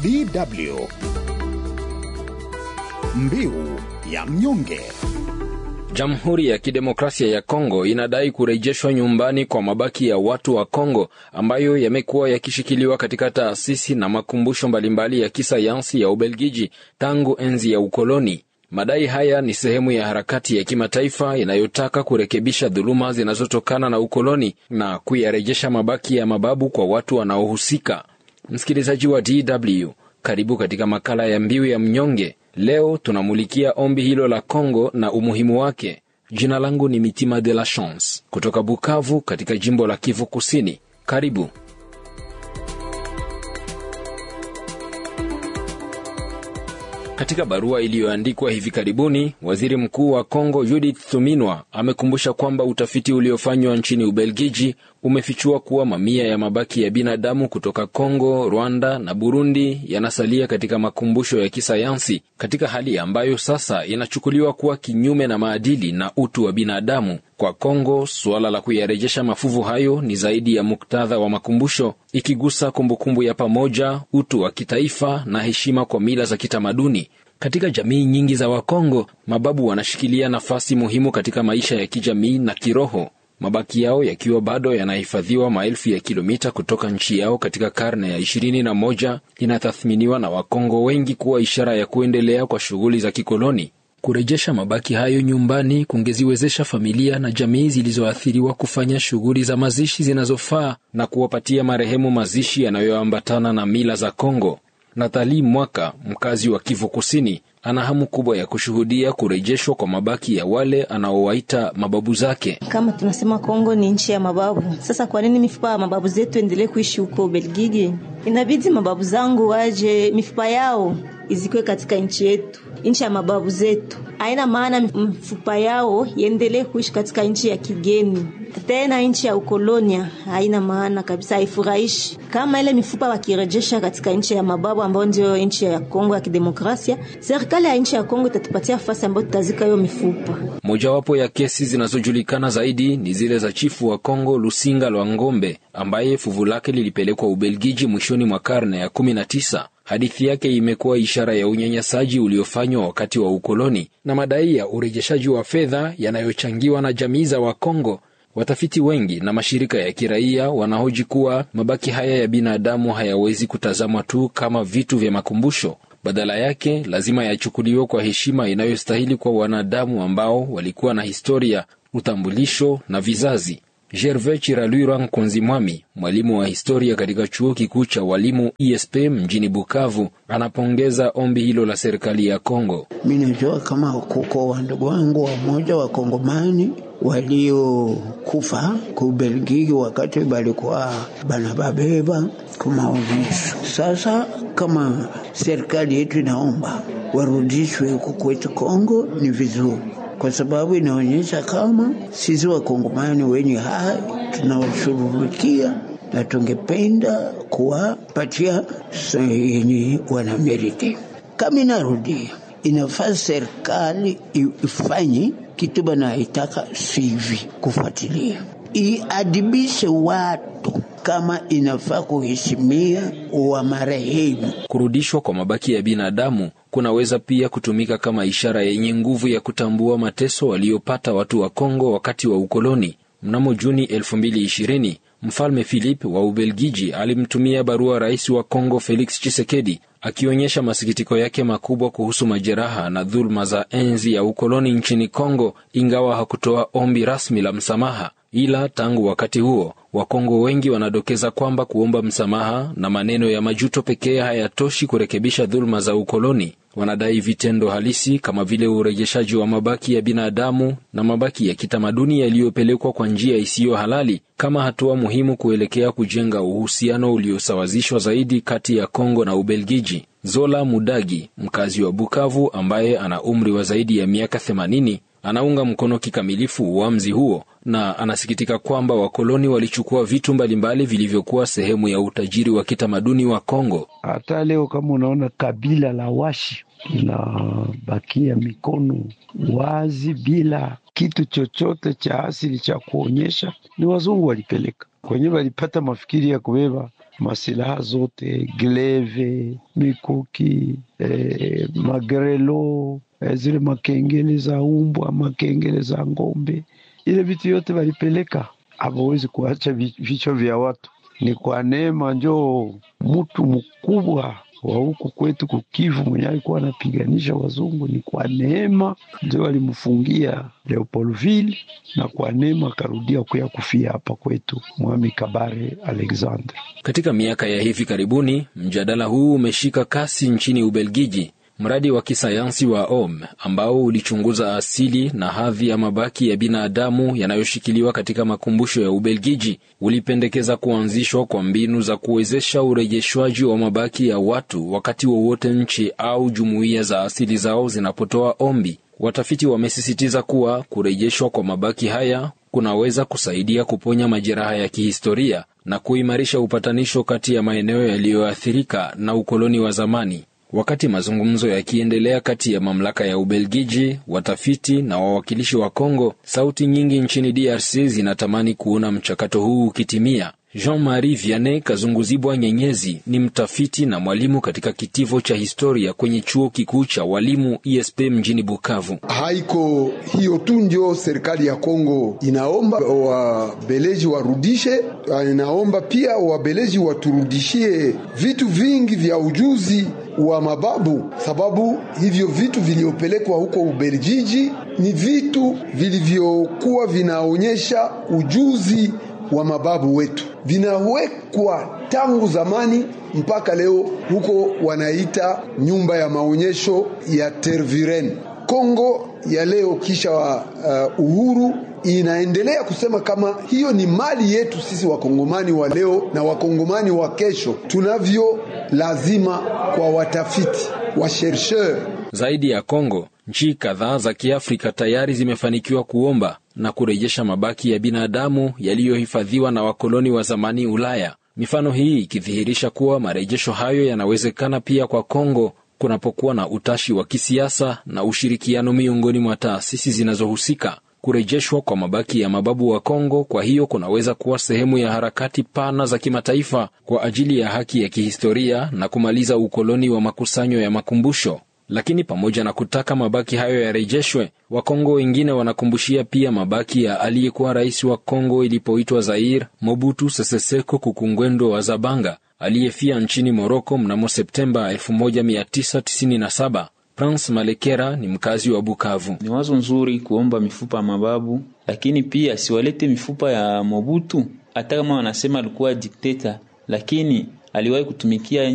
DW Mbiu ya mnyonge. Jamhuri ya Kidemokrasia ya Kongo inadai kurejeshwa nyumbani kwa mabaki ya watu wa Kongo ambayo yamekuwa yakishikiliwa katika taasisi na makumbusho mbalimbali ya kisayansi ya Ubelgiji tangu enzi ya ukoloni. Madai haya ni sehemu ya harakati ya kimataifa inayotaka kurekebisha dhuluma zinazotokana na ukoloni na kuyarejesha mabaki ya mababu kwa watu wanaohusika. Msikilizaji wa DW, karibu katika makala ya Mbiu ya Mnyonge. Leo tunamulikia ombi hilo la Kongo na umuhimu wake. Jina langu ni Mitima de la Chance kutoka Bukavu katika jimbo la Kivu Kusini. Karibu. Katika barua iliyoandikwa hivi karibuni, waziri mkuu wa Kongo Judith Suminwa amekumbusha kwamba utafiti uliofanywa nchini Ubelgiji umefichua kuwa mamia ya mabaki ya binadamu kutoka Kongo, Rwanda na Burundi yanasalia katika makumbusho ya kisayansi katika hali ambayo sasa inachukuliwa kuwa kinyume na maadili na utu wa binadamu. Kwa Kongo, suala la kuyarejesha mafuvu hayo ni zaidi ya muktadha wa makumbusho, ikigusa kumbukumbu ya pamoja, utu wa kitaifa na heshima kwa mila za kitamaduni. Katika jamii nyingi za Wakongo, mababu wanashikilia nafasi muhimu katika maisha ya kijamii na kiroho, mabaki yao yakiwa bado yanahifadhiwa maelfu ya kilomita kutoka nchi yao katika karne ya ishirini na moja inatathminiwa na Wakongo wengi kuwa ishara ya kuendelea kwa shughuli za kikoloni. Kurejesha mabaki hayo nyumbani kungeziwezesha familia na jamii zilizoathiriwa kufanya shughuli za mazishi zinazofaa na kuwapatia marehemu mazishi yanayoambatana na mila za Kongo. Nathali Mwaka, mkazi wa Kivu Kusini, ana hamu kubwa ya kushuhudia kurejeshwa kwa mabaki ya wale anaowaita mababu zake. Kama tunasema Kongo ni nchi ya mababu, sasa kwa nini mifupa ya mababu zetu endelee kuishi huko Belgiji? Inabidi mababu zangu waje, mifupa yao izikwe katika nchi yetu, nchi ya mababu zetu. Haina maana mifupa yao iendelee kuishi katika nchi ya kigeni, tena nchi ya ukolonia. Haina maana kabisa, haifurahishi. Kama ile mifupa wakirejesha katika nchi ya mababu ambayo ndio nchi ya Kongo ya Kidemokrasia, serikali ya nchi ya Kongo itatupatia nafasi ambayo tutazika hiyo mifupa. Mojawapo ya kesi zinazojulikana zaidi ni zile za chifu wa Kongo Lusinga Lwa Ngombe ambaye fuvu lake lilipelekwa Ubelgiji mwishoni mwa karne ya kumi na tisa. Hadithi yake imekuwa ishara ya unyanyasaji uliofanywa wakati wa ukoloni na madai ya urejeshaji wa fedha yanayochangiwa na jamii za Wakongo. Watafiti wengi na mashirika ya kiraia wanahoji kuwa mabaki haya ya binadamu hayawezi kutazamwa tu kama vitu vya makumbusho. Badala yake lazima yachukuliwe kwa heshima inayostahili kwa wanadamu ambao walikuwa na historia, utambulisho na vizazi. Gervais Chiralwira Nkunzi Mwami, mwalimu wa historia katika chuo kikuu cha walimu ISP mjini Bukavu, anapongeza ombi hilo la serikali ya Kongo. Mi najua kama kuko wandugu wangu wamoja wakongomani waliokufa kubelgiki wakati balikuwa banababeba kumaonyesho. Sasa kama serikali yetu inaomba warudishwe huku kwetu Kongo, ni vizuri kwa sababu inaonyesha kama sisi wakongomani wenye hai tunawashughulikia na tungependa kuwapatia yenye wanameriti. Kama inarudia, inafaa serikali ifanye kitu banaitaka sivi, kufuatilia iadibishe watu kama inafaa kuheshimia wa marehemu. Kurudishwa kwa mabaki ya binadamu kunaweza pia kutumika kama ishara yenye nguvu ya kutambua mateso waliopata watu wa Kongo wakati wa ukoloni. Mnamo Juni 2020 Mfalme Philip wa Ubelgiji alimtumia barua rais wa Kongo Felix Tshisekedi akionyesha masikitiko yake makubwa kuhusu majeraha na dhuluma za enzi ya ukoloni nchini Kongo, ingawa hakutoa ombi rasmi la msamaha. Ila tangu wakati huo Wakongo wengi wanadokeza kwamba kuomba msamaha na maneno ya majuto pekee hayatoshi kurekebisha dhuluma za ukoloni. Wanadai vitendo halisi kama vile urejeshaji wa mabaki ya binadamu na mabaki ya kitamaduni yaliyopelekwa kwa njia isiyo halali kama hatua muhimu kuelekea kujenga uhusiano uliosawazishwa zaidi kati ya Kongo na Ubelgiji. Zola Mudagi, mkazi wa Bukavu ambaye ana umri wa zaidi ya miaka 80, anaunga mkono kikamilifu uamuzi huo na anasikitika kwamba wakoloni walichukua vitu mbalimbali vilivyokuwa sehemu ya utajiri wa kitamaduni wa Kongo. Hata leo kama unaona kabila la Washi linabakia mikono wazi bila kitu chochote cha asili cha kuonyesha, ni wazungu walipeleka kwenye, walipata mafikiri ya kubeba masilaha zote, gleve, mikuki, eh, magrelo, eh, zile makengele za umbwa, makengele za ng'ombe, ile vitu yote walipeleka. Hawawezi kuacha vichwa vya watu. Ni kwa neema njoo mtu mkubwa wa huku kwetu kukivu mwenye alikuwa anapiganisha wazungu, ni kwa neema ndio walimfungia Leopoldville, na kwa neema akarudia kuya kufia hapa kwetu Mwami Kabare Alexander. Katika miaka ya hivi karibuni, mjadala huu umeshika kasi nchini Ubelgiji. Mradi wa kisayansi wa OM ambao ulichunguza asili na hadhi ya mabaki ya binadamu yanayoshikiliwa katika makumbusho ya Ubelgiji ulipendekeza kuanzishwa kwa mbinu za kuwezesha urejeshwaji wa mabaki ya watu wakati wowote nchi au jumuiya za asili zao zinapotoa ombi. Watafiti wamesisitiza kuwa kurejeshwa kwa mabaki haya kunaweza kusaidia kuponya majeraha ya kihistoria na kuimarisha upatanisho kati ya maeneo yaliyoathirika na ukoloni wa zamani. Wakati mazungumzo yakiendelea kati ya mamlaka ya Ubelgiji, watafiti na wawakilishi wa Kongo, sauti nyingi nchini DRC zinatamani kuona mchakato huu ukitimia. Jean-Marie Vianney Kazunguzibwa Nyenyezi ni mtafiti na mwalimu katika kitivo cha historia kwenye chuo kikuu cha walimu ISP mjini Bukavu. Haiko hiyo tu ndio serikali ya Kongo inaomba wabeleji warudishe, inaomba pia wabeleji waturudishie vitu vingi vya ujuzi wa mababu, sababu hivyo vitu vilivyopelekwa huko Ubelgiji ni vitu vilivyokuwa vinaonyesha ujuzi wa mababu wetu, vinawekwa tangu zamani mpaka leo. Huko wanaita nyumba ya maonyesho ya Tervuren. Kongo ya leo kisha uh, uhuru inaendelea kusema kama hiyo ni mali yetu sisi wakongomani wa leo na wakongomani wa kesho. Tunavyo lazima kwa watafiti wa chercheur. Zaidi ya Kongo, nchi kadhaa za Kiafrika tayari zimefanikiwa kuomba na kurejesha mabaki ya binadamu yaliyohifadhiwa na wakoloni wa zamani Ulaya. Mifano hii ikidhihirisha kuwa marejesho hayo yanawezekana pia kwa Kongo kunapokuwa na utashi wa kisiasa na ushirikiano miongoni mwa taasisi zinazohusika. Kurejeshwa kwa mabaki ya mababu wa Kongo kwa hiyo kunaweza kuwa sehemu ya harakati pana za kimataifa kwa ajili ya haki ya kihistoria na kumaliza ukoloni wa makusanyo ya makumbusho. Lakini pamoja na kutaka mabaki hayo yarejeshwe, Wakongo wengine wanakumbushia pia mabaki ya aliyekuwa rais wa Kongo ilipoitwa Zaire, Mobutu Sese Seko Kukungwendo wa Zabanga aliyefia nchini Moroko mnamo Septemba 1997. Prince Malekera ni mkazi wa Bukavu. Ni wazo nzuri kuomba mifupa ya mababu, lakini pia siwalete mifupa ya Mobutu. Hata kama wanasema alikuwa dikteta, lakini aliwahi kutumikia